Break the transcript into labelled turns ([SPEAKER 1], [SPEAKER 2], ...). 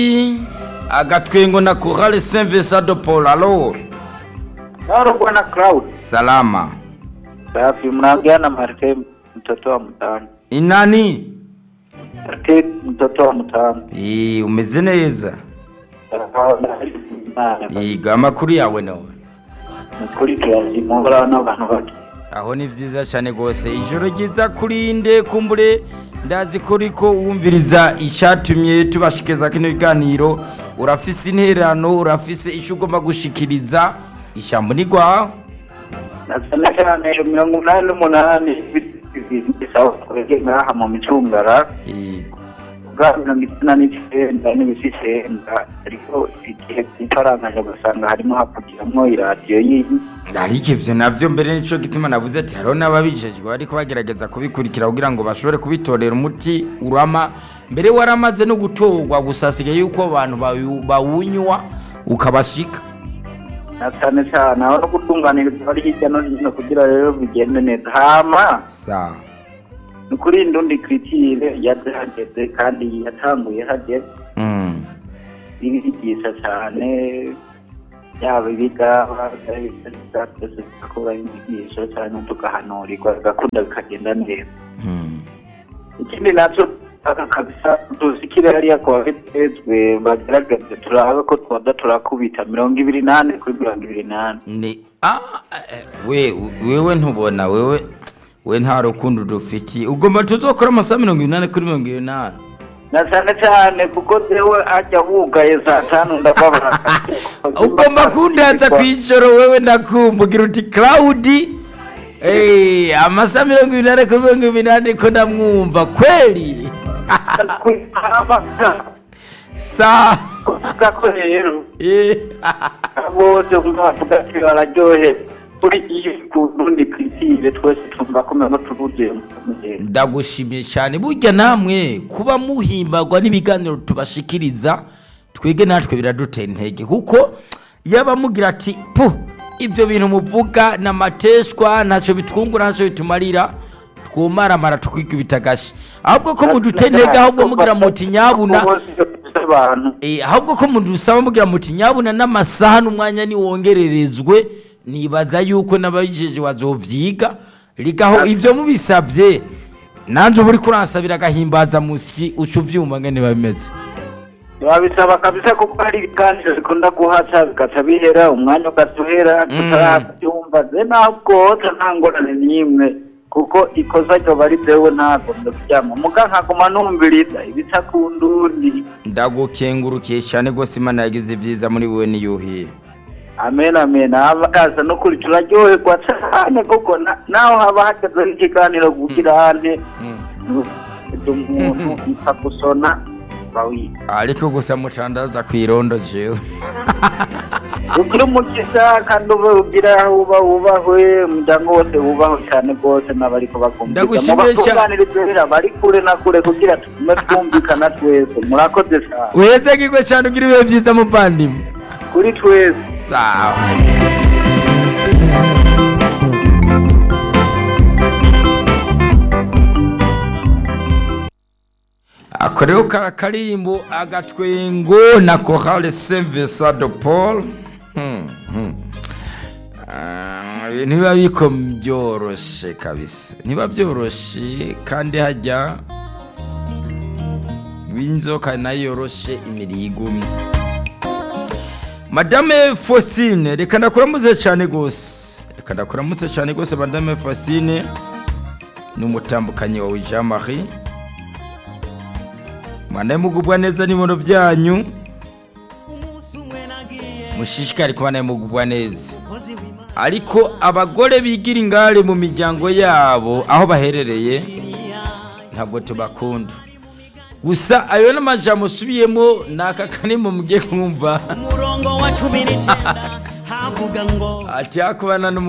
[SPEAKER 1] agatwengo na Chorale Saint Vincent de Paul alo
[SPEAKER 2] Halo bwana Cloud.
[SPEAKER 1] salama
[SPEAKER 2] Safi, mnaongea na Marte mtoto wa mtaani.
[SPEAKER 1] inani
[SPEAKER 2] Marte mtoto wa mtaani.
[SPEAKER 1] Eh, umeze neza yiga amakuru yawe nawe
[SPEAKER 2] Ukuri turazimura n'abantu bake.
[SPEAKER 1] aho ni vyiza cyane rwose ijoro ryiza kurinde kumbure ndazi ko uriko wumviriza icyatumye tubashikiza kino biganiro urafise intererano urafise icyo ugomba gushikiriza ijambo ni rwawe
[SPEAKER 2] Nasana cyane mirongo umunani n'umunani bisawa kurege ngaha mu micungara
[SPEAKER 1] yego
[SPEAKER 2] bwa mirongo icyenda n'icyenda n'ibisi icyenda ariko igihe itarangije ugasanga harimo havugiramwo iradiyo y'iyi
[SPEAKER 1] ariko ivyo navyo mbere nico gituma navuze ati hariho n'ababijejwe bariko bagerageza kubikurikira kugira ngo bashobore kubitorera umuti urama mbere waramaze no gutorwa gusa hasigaye yuko abantu bawu- bawunywa ukabashika
[SPEAKER 2] na cyane cyane aho no gutunganiriza bari hirya no hino kugira rero bigende neza hama
[SPEAKER 1] sawa
[SPEAKER 2] ni kuri ndundi kiritire yahageze kandi yatanguye hageze
[SPEAKER 1] mm.
[SPEAKER 2] ibigisha cyane yaba ibigaba byose tugakora inyigisho cyane tugahanurirwa bigakunda bikagenda neza
[SPEAKER 1] Mm.
[SPEAKER 2] ikindi nacyo aka kabisa dusikire hariya ku babitezwe bagerageze turabe ko twaza turakubita mirongo ibiri nane kuri mirongo ibiri nane
[SPEAKER 1] ni ah, eh, we wewe ntubona wewe we nta rukundo dufitiye ugomba tuzokora amasaha mirongo inani kuri mirongo inani
[SPEAKER 2] na cyane cyane kuko dewe ajya wugaye saa tanu ndababara
[SPEAKER 1] ugomba kundaza ku ijoro wewe ndakumbugira uti claudi hey, amasaha mirongo inani kuri mirongo inani ko ndamwumva kweli sa
[SPEAKER 2] kuvuga ko rero
[SPEAKER 1] eh,
[SPEAKER 2] bose bavuga ati bararyohe kuri iyo ku rundi kiritire twese twumva ko mama turuzuye mu gihe
[SPEAKER 1] ndagushimiye cyane burya namwe kuba muhimbagwa n'ibiganiro tubashikiriza twege natwe biradutera intege kuko yaba mugira ati pu ibyo bintu muvuga ni amateshwa ntacyo bitwungura ntacyo bitumarira twumaramara tukikubita agashi ahubwo ko mudutera intege ahubwo mugira muti nyabuna
[SPEAKER 2] abantu
[SPEAKER 1] Eh, ahubwo ko mudusaba mugira muti nyabuna n'amasaha n'umwanya niwongererezwe nibaza yuko n'ababijeje bazovyiga rigaho ivyo mubisavye nanje uba uriko uransabira agahimbaza musyi uca uvyumva ngene biba bimeze
[SPEAKER 2] babisaba kabisa kuko hari ibiganiro bikunda guhaca bigaca bihera umwanya ugasuhera tutarabyumva ze ntabwo nta ngorane n'imwe kuko ikosa ryoba ari jewe ntagombe kuryama muga nkaguma numviriza ibica ku ndundi
[SPEAKER 1] ndagukengurukiye cyane rwose imana yagize ivyiza muri wewe niyuhiye
[SPEAKER 2] amen amen abakaza no kuri turaryoherwa cyane kuko na- naho haba hagezeho ikiganiro kugira hane umuntu ipfa gusona bawiga
[SPEAKER 1] ariko gusa mucandaza kw'irondo jewe
[SPEAKER 2] ugira umugisha kandi ube ugira aho uba wubahwe umuryango wose wubahwe cyane rwose n'abariko bakumviriza
[SPEAKER 1] Ndagushimiye cyane.
[SPEAKER 2] mubatunganiriza bari kure na kure kugira tugume twumvikana twese murakoze cyane
[SPEAKER 1] uheze gigwe cyane ugira ibihe vyiza muvandimwe
[SPEAKER 2] kuri twese
[SPEAKER 1] sawa ako rero kara karimbo agatwengo na chorale saint vincent de paul Hmm, hmm. Ah, ibintu biba biko byoroshe kabisa ntiba byoroshe kandi hajya w'inzoka nayo yoroshe imirigumye madame fosine reka ndakuramutse cyane rwose reka ndakuramutse cyane rwose madame fosine ni umutambukanyi wawe jean marie mwana mugubwa neza n'ibono byanyu mushishikari kuba nawe mugubwa neza ariko abagore bigira ingare mu miryango yabo aho baherereye ntabwo tubakunda gusa ayo n'amajambo usubiyemo ni aka kanimo mugiye kumva
[SPEAKER 3] umurongo wa cumi n'icyenda havuga ngo
[SPEAKER 1] ati hakubana